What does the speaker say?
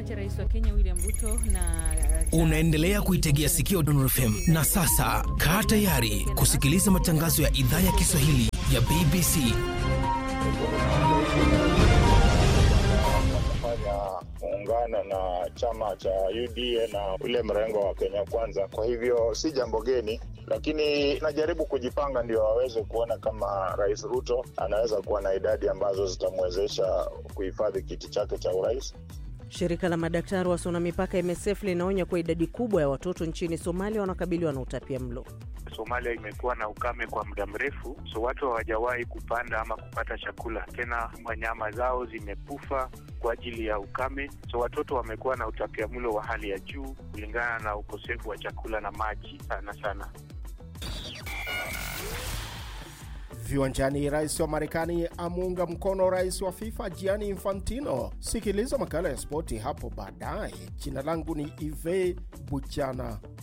cha rais wa Kenya William Ruto na Unaendelea kuitegea sikio Dondor FM na sasa kaa tayari kusikiliza matangazo ya idhaa ya Kiswahili ya BBC. fanya muungano na chama cha UDA na ule mrengo wa Kenya Kwanza. Kwa hivyo si jambo geni, lakini najaribu kujipanga ndio waweze kuona kama Rais Ruto anaweza kuwa na idadi ambazo zitamwezesha kuhifadhi kiti chake cha urais. Shirika la madaktari wasio na mipaka MSF linaonya kuwa idadi kubwa ya watoto nchini Somalia wanakabiliwa na utapia mlo. Somalia imekuwa na ukame kwa muda mrefu, so watu hawajawahi kupanda ama kupata chakula tena. Wanyama zao zimekufa kwa ajili ya ukame, so watoto wamekuwa na utapiamlo wa hali ya juu kulingana na ukosefu wa chakula na maji sana sana. Viwanjani, rais wa Marekani amuunga mkono rais wa FIFA Gianni Infantino. Sikiliza makala ya spoti hapo baadaye. Jina langu ni Ive Buchana.